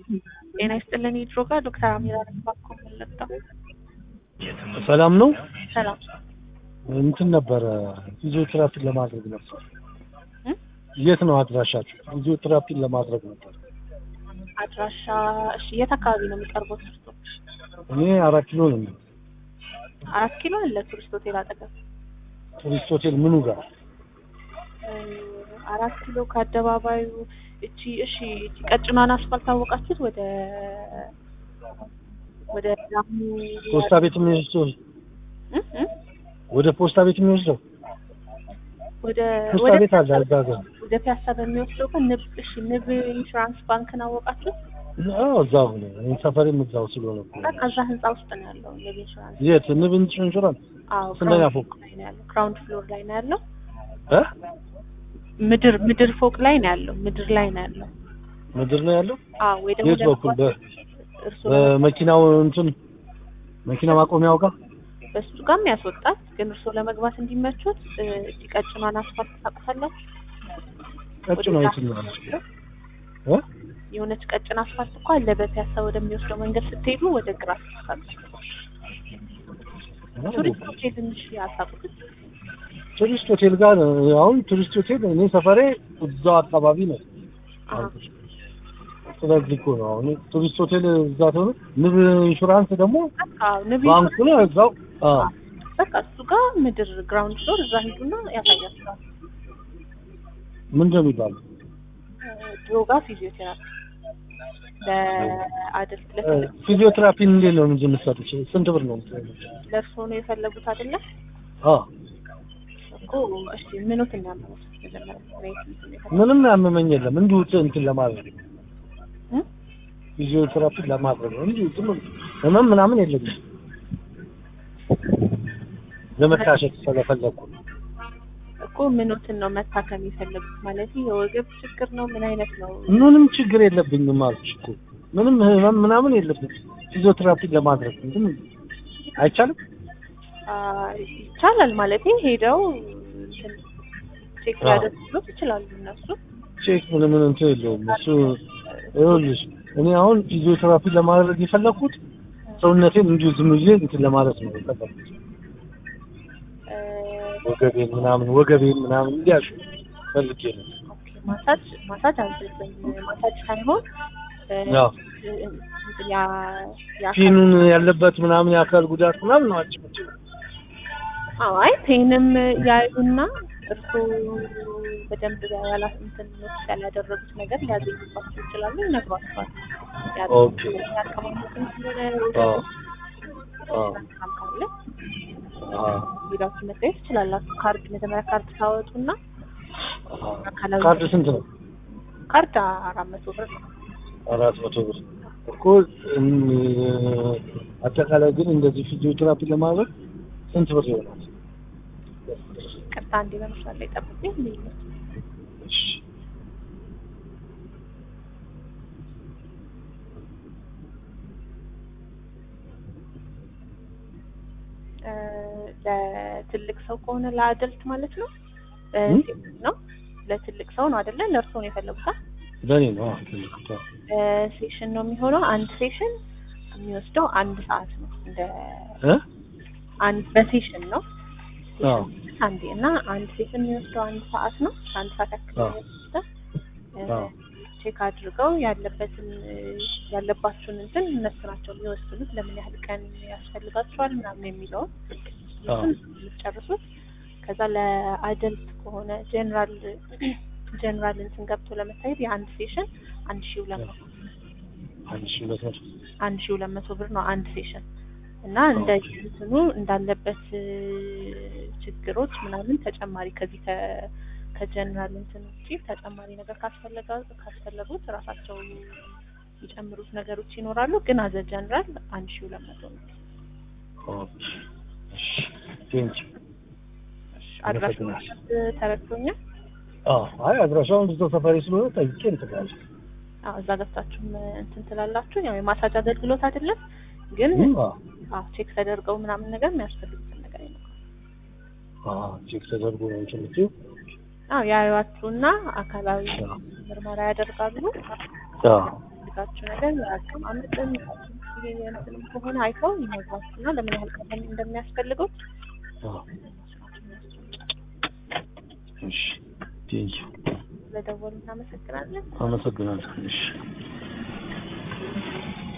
ጤና ይስጥልን የድሮ ጋር ዶክተር አሚራ ባኮ መለጣ ሰላም ነው። ሰላም እንትን ነበረ ፊዚዮቴራፒን ለማድረግ ነበር። እ? የት ነው አድራሻችሁ? ፊዚዮቴራፒን ለማድረግ ነበር። አድራሻ እሺ የት አካባቢ ነው የሚቀርቡት ቱሪስቶች እኔ አራት ኪሎ ነው። አራት ኪሎ አለ ቱሪስት ሆቴል አጠገብ ቱሪስት ሆቴል ምኑ ጋር? እ፣ አራት ኪሎ ከአደባባዩ እቺ እሺ እቺ ቀጭኗን አስፋልት ታወቃችሁት ወደ ወደ ዳሙ ፖስታ ቤት የሚወስደው እ? እ? ወደ ፖስታ ቤት የሚወስደው ወደ ፖስታ ወደ ቤት አለ እዛ ጋር። ወደ ፒያሳ በሚወስደው ግን ንብ እሺ ንብ ኢንሹራንስ ባንክን አወቃችሁት አዎ እዛው ነው። እኔ ሰፈሬም እዛው ስለሆነ እኮ ነው። በቃ እዛ ህንጻ ውስጥ ነው ያለው ንብ ኢንሹራንስ የት ንብ ኢንሹራንስ? አዎ ስንተኛ ግራውንድ ፎቅ? ላይ ነው ያለው ግራውንድ ፍሎር ላይ ነው ያለው እ? ምድር ምድር ፎቅ ላይ ነው ያለው ምድር ላይ ነው ያለው ምድር ነው ያለው? አዎ ወይ ደግሞ የት በኩል? በ- እርሱ በመኪናው እንትን መኪና ማቆሚያው ጋር በሱ ጋርም ያስወጣል ግን እርሶ ለመግባት እንዲመቹት እ፣ እቺ ቀጭኗን አስፋልት ታውቁታላችሁ ቀጭኗ ወደ የትኛው ነው? ፒያሳ እ? የሆነች ቀጭን አስፋልት እኮ አለ በፒያሳ ወደሚወስደው መንገድ ስትሄዱ ወደ ግራ ስትሳሉ ቱሪስት ሆቴል ትንሽ ያሳቁት ቱሪስት ሆቴል ጋር ነው። አሁን ቱሪስት ሆቴል እኔ ሰፈሬ እዛው አካባቢ ነው። ስለዚህ እኮ ነው አሁን ቱሪስት ሆቴል እዛ ተሆነ ንብ ኢንሹራንስ ደግሞ ንብ ባንኩ ነው እዛው። አዎ በቃ እሱ ጋር ምድር ግራውንድ ፍሎር እዛ ሂዱና ያሳያችኋል ምንድን ነው የሚባለው? ድሮጋ ፊዚዮቴራፒ ለአደልት እ፣ ለትልቅ ፊዚዮቴራፒን እንዴት ነው እንጂ የምትሰጡት? ስንት ብር ነው የምትሰጡት? ለእርሶ ነው የፈለጉት አይደለ አዎ እኮ እሺ ምኖት እንዳመሩት መጀመሪያ ማየት እንትን የፈለጉት? ምንም ያመመኝ የለም እንዲሁ ት- እንትን ለማድረግ ነው። እ? ፊዚዮቴራፒን ለማድረግ ነው እንዲሁ ዝም ብሎ ህመም ምናምን የለኝም። ለመታሸት ስለፈለኩ ነው። እኮ ምኖትን ነው መታከም የፈለጉት ማለት የወገብ ችግር ነው ምን አይነት ነው ምንም ችግር የለብኝም አልኩሽ እኮ ምንም ህመም ምናምን የለብኝም። ፊዚዮቴራፒን ለማድረግ ነው። ግን አይቻልም። አ፣ ይቻላል ማለት ሄደው እንትን ቼክ አዎ። ሊያደርጉት ይችላሉ እነሱ ቼክ ምን ምን እንትን የለውም እሱ። ይኸውልሽ እኔ አሁን ፊዚዮቴራፒ ለማድረግ የፈለኩት ሰውነቴን እንዲሁ ዝም ብዬ እንትን ለማለት ነው የፈለኩት። እ፣ ወገቤን ምናምን ወገቤን ምናምን እንዲያሹ ፈልጌ ነው። ኦኬ፣ ማሳጅ ማሳጅ አንችልም ማሳጅ ሳይሆን እ፣ ያው እንትን ያ ያ ፊኑን ያለበት ምናምን የአካል ጉዳት ምናምን ነው አንቺ የምትይው። አዎ አይ ፔንም ያዩና እርሱ በደንብ ያላ እንትን ኖቲስ ያላደረጉት ነገር ሊያገኙባቸው ይችላሉ ይነግሯቸዋል። ኦኬ። ያቀማመጥን ስለሆነ አዎ አዎ በጣም ካለ አዎ ሄዳችሁ መታየት ትችላላችሁ። ካርድ መጀመሪያ ካርድ ታወጡና አዎ። አካላዊ ካርድ ስንት ነው? ካርድ አራት መቶ ብር ነው። አራት መቶ ብር እኮ እም፣ አጠቃላይ ግን እንደዚህ ፊዚዮቴራፒ ለማድረግ ስንት ብር ይሆናል? ቅርታ እንዲ በመስራት ላይ ጠብቁኝ። ልዩነት እሺ። እ፣ ለትልቅ ሰው ከሆነ ለአደልት ማለት ነው እ፣ እም? ነው ለትልቅ ሰው ነው አይደለ? ለእርሶ ነው የፈለጉት? ለእኔ ነው። አዎ፣ ትልቅ ሰው። ሴሽን ነው የሚሆነው። አንድ ሴሽን የሚወስደው አንድ ሰዓት ነው። እንደ እ? አንድ በሴሽን ነው አዎ አንዴ እና አንድ ሴሽን የሚወስደው አንድ ሰዓት ነው። አንድ ሰዓት ያክል ነው አዎ። የሚወስደው። እ፣ አዎ። ቼክ አድርገው ያለበትን እ፣ ያለባችሁን እንትን እነሱ ናቸው የሚወስኑት። ለምን ያህል ቀን ያስፈልጋቸዋል ምናምን የሚለውን አዎ። እሱን የምትጨርሱት። ከዛ ለአደልት ከሆነ ጀነራል ጀነራል እንትን ገብቶ ለመታየት የአንድ ሴሽን አንድ ሺህ ሁለት መቶ አንድ ሺህ ሁለት መቶ አንድ ሺህ ሁለት መቶ ብር ነው አንድ ሴሽን እና እንደ እንትኑ እንዳለበት እ፣ ችግሮች ምናምን ተጨማሪ ከዚህ ከ- ከጀነራል እንትን ውጪ ተጨማሪ ነገር ካስፈለጋ ካስፈለጉት ራሳቸው የሚጨምሩት ነገሮች ይኖራሉ። ግን አዘ ጀነራል አንድ ሺህ ሁለት መቶ ነው። ኦኬ። እሺ። ቴንክ ዩ። አድራሻውን አመሰግናለሁ። ተረድቶኛል። አዎ አይ አድራሻውን እዛው ሰፈሬ ስለሆነ ጠይቄ እንትን እላለሁ። አዎ እዛ ገብታችሁም እንትን ትላላችሁ። ያው የማሳጅ አገልግሎት አይደለም ግን እም፣ አዎ አዎ ቼክ ተደርገው ምናምን ነገር የሚያስፈልጉትን ነገር ይኖራል። አዎ ቼክ ተደርጎ ነው እንትን የምትይው? አዎ ያዩዋችሁና አካላዊ አዎ። ምርመራ ያደርጋሉ። አዎ የሚያስፈልጋችሁ ነገር አቀማመጥም ይሄ እንትንም ከሆነ አይተው ይነግሯችሁና ለምን ያህል ቀን እንደሚያስፈልገው አዎ። እሺ ቴንኪው ስለደወሉ እናመሰግናለን። አመሰግናለሁ። እሺ